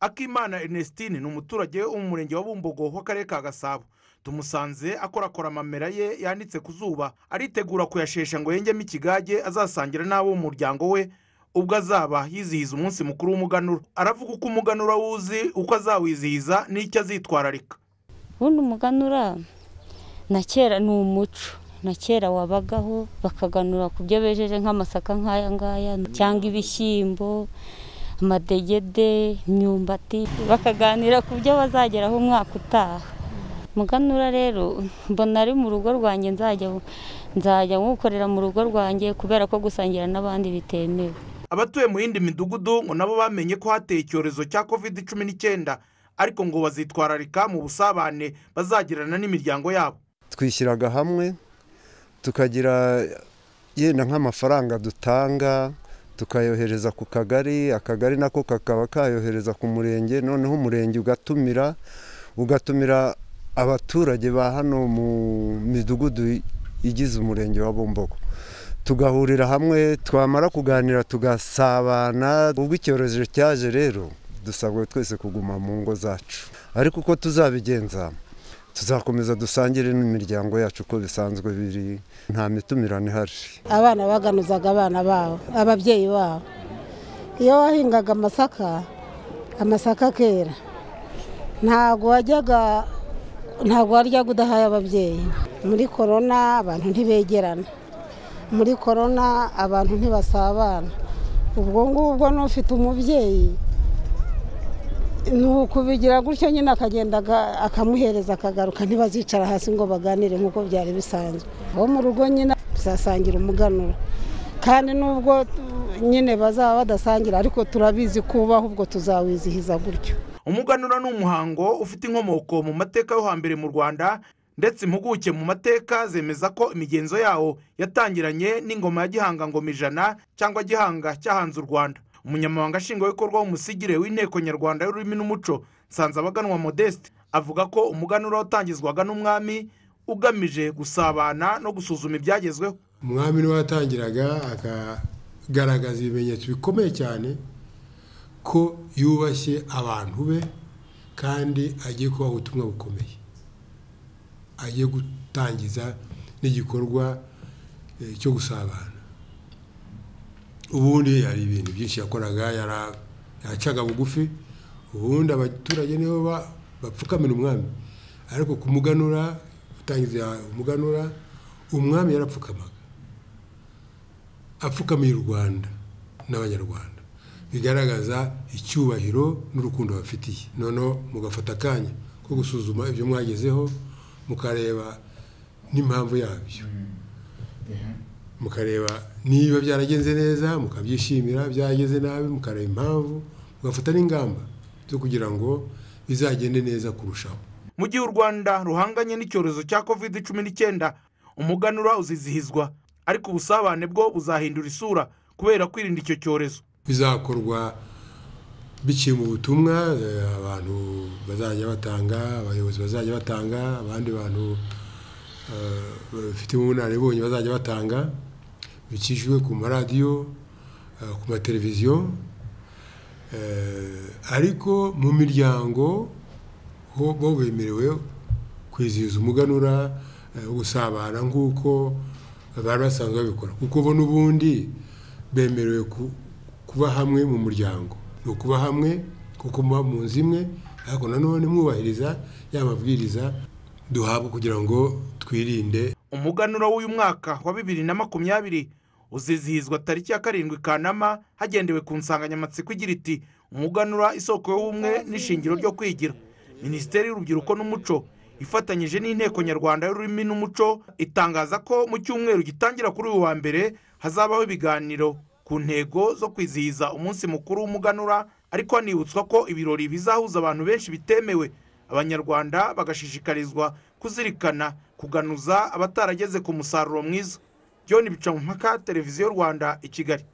akimana ernestine ni umuturage wo mu murenge wa bumbogo w'akarere ka gasabo tumusanze akorakora amamera ye yanitse ku zuba aritegura kuyashesha ngo yengemo ikigage azasangira n'abo mu muryango we ubwo azaba yizihiza umunsi mukuru w'umuganura aravuga uko umuganura awuzi uko azawizihiza n'icyo azitwararika ubundi umuganura na kera ni umuco na kera wabagaho bakaganura ku byo bejeje nk'amasaka nk'aya ngaya cyangwa ibishyimbo amadegede imyumbati bakaganira ku byo bazageraho umwaka utaha muganura rero mbona ari mu rugo rwanjye nzajya nzajya nkukorera mu rugo rwanjye kubera ko gusangira n'abandi bitemewe abatuye mu yindi midugudu ngo nabo bamenye ko hateye icyorezo cya covid cumi n'icyenda ariko ngo bazitwararika mu busabane bazagirana n'imiryango yabo twishyiraga hamwe tukagira yenda nk'amafaranga dutanga tukayohereza ku kagari akagari nako kakaba kayohereza ku murenge noneho umurenge ugatumira ugatumira abaturage ba hano mu midugudu igize umurenge wa bumbogo tugahurira hamwe twamara kuganira tugasabana ubwo icyorezo cyaje rero dusabwe twese kuguma mu ngo zacu ariko uko tuzabigenza tuzakomeza dusangire n'imiryango yacu uko bisanzwe biri nta mitumirano ihari abana baganuzaga abana babo ababyeyi babo iyo wahingaga amasaka amasaka akera ntabwo wajyaga ntabwo waryaga udahaye ababyeyi muri korona abantu ntibegerana muri korona abantu ntibasabana ubwo ngubwo n'ufite umubyeyi ni ukubigira gutyo nyine akagenda akamuhereza akagaruka ntibazicara hasi ngo baganire nk'uko byari bisanzwe abo mu rugo nyine tuzasangira umuganura kandi n'ubwo nyine bazaba badasangira ariko turabizi kubaho ubwo tuzawizihiza gutyo umuganura ni umuhango ufite inkomoko mu mateka yo hambere mu rwanda ndetse impuguke mu mateka zemeza ko imigenzo yawo yatangiranye n'ingoma ya gihanga ngoma ijana cyangwa gihanga cyahanze u rwanda umunyamabanga nshingwabikorwa w'umusigire w'inteko nyarwanda y'ururimi n'umuco nsanzabaganwa modeste avuga ko umuganura watangizwaga n'umwami ugamije gusabana no gusuzuma ibyagezweho umwami niwe watangiraga akagaragaza ibimenyetso bikomeye cyane ko yubashye abantu be kandi agiye kubaha ubutumwa bukomeye agiye gutangiza n'igikorwa cyo gusabana ubundi hari ibintu byinshi yakoraga yacaga bugufi ubundi abaturage nibo bapfukamira umwami ariko ku muganura gutangiza umuganura umwami yarapfukamaga apfukamiye u rwanda n'abanyarwanda bigaragaza icyubahiro n'urukundo bafitiye noneho mugafata akanya ko gusuzuma ibyo mwagezeho mukareba n'impamvu yabyo mukareba niba byaragenze neza mukabyishimira byageze nabi mukareba impamvu mugafata n'ingamba zo kugira ngo bizagende neza kurushaho mu gihe u rwanda ruhanganye n'icyorezo cya covid cumi n'icyenda umuganura uzizihizwa ariko ubusabane bwo buzahindura isura kubera kwirinda icyo cyorezo bizakorwa biciye mu butumwa abantu bazajya batanga abayobozi bazajya batanga abandi bantu bafite ubunararibonye bazajya batanga bikijwe ku maradiyo ku mateleviziyo ariko mu miryango ho bo bemerewe kwizihiza umuganura gusabana nk'uko bari basanzwe babikora kuko bo n'ubundi bemerewe kuba hamwe mu muryango ni ukuba hamwe kuko muba mu nzu imwe ariko nanone mwubahiriza ya mabwiriza duhabwa kugira ngo twirinde umuganura w'uyu mwaka wa bibiri na makumyabiri uzizihizwa tariki ya karindwi kanama hagendewe ku nsanganyamatsiko igira iti umuganura isoko y'ubumwe n'ishingiro ryo kwigira minisiteri y'urubyiruko n'umuco ifatanyije n'inteko nyarwanda y'ururimi n'umuco itangaza ko mu cyumweru gitangira kuri uyu wa mbere hazabaho ibiganiro ku ntego zo kwizihiza umunsi mukuru w'umuganura ariko hanibutswa ko ibirori bizahuza abantu benshi bitemewe abanyarwanda bagashishikarizwa kuzirikana kuganuza abatarageze ku musaruro mwiza john bicamumpaka televiziyo rwanda i kigali